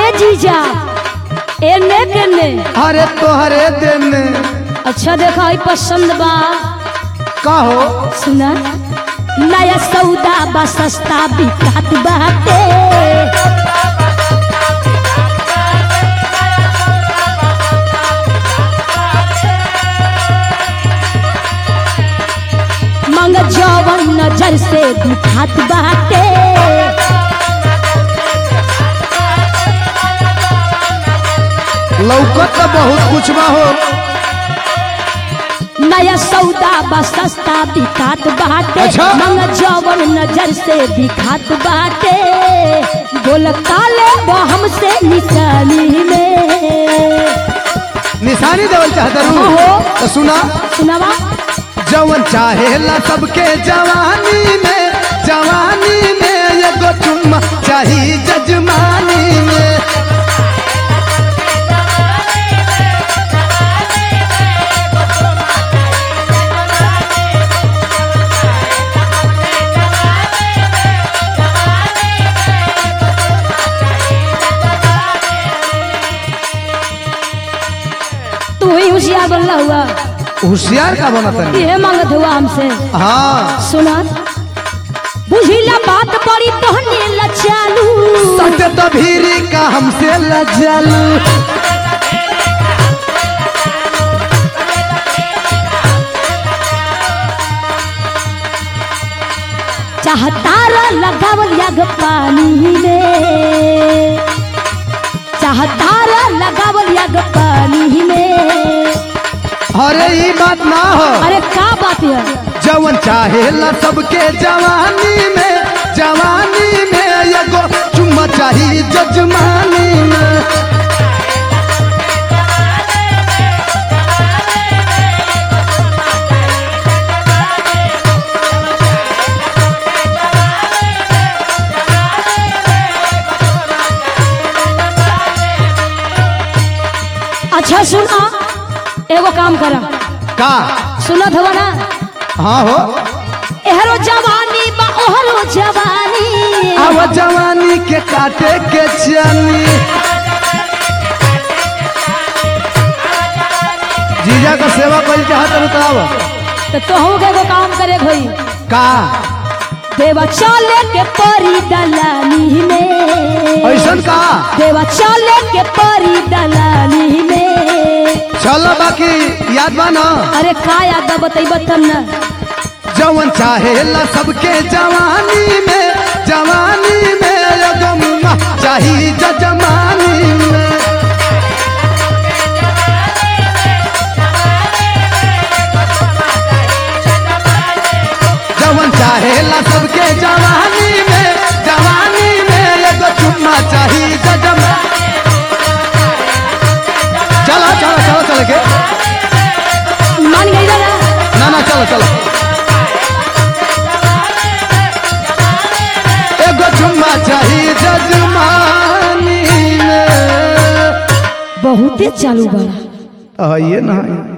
ए जीजा एने केने अरे तोहरे दिन अच्छा देखा ई पसंद बा का हो सुना नया सौदा बा सस्ता बिकात बाटे मंग जवन नजर से दिखात बाटे लौकत तो बहुत कुछ बा हो नया सौदा बा सस्ता बिकात बाटे अच्छा। मंग जवन नजर से दिखात बाटे बोल काले वो हमसे निशानी में निशानी देवल चाहता ओहो। हूँ तो सुना सुनावा जवन चाहेला सबके जवानी में जवानी में एगो चुम्मा चाही जजमानी में तू ही होशियार बनला हुआ होशियार का बना तनी ये मांगत हुआ हमसे हाँ सुना बुझिला बात बड़ी तोहने ला चालू सच तो भीरी का हमसे लजलू चाहतारा लगावल याग पानी में चाहतारा लगावल याग पानी में अरे ये बात ना हो अरे का बात है जवन चाहेला सबके जवानी में जवानी में एगो चुम्मा चाही जजमानी में अच्छा सुना एगो काम करा का सुनत हुआ ना हाँ हो एहरो जवानी बा ओहरो जवानी अब जवानी के काटे के चनी जीजा का सेवा कल चाहत बताव तो तोहू के एगो काम करे भई का देवा चले के परी दलानी में ऐसन का देवा चले के परी दलानी में चल बाकी याद बा ना अरे का याद बा बतैब तब ना जवन चाहेला सबके जवानी में जवानी में एगो मुम्मा चाही जजमानी में जवन चाहेला सबके जवानी में जवानी में एगो चुम्मा चाही जजमा चलो चलो चलो चल के मान गई ना ना ना चलो चलो एगो चुम्मा चाही जजमानी में बहुते चालू बड़ा ये ना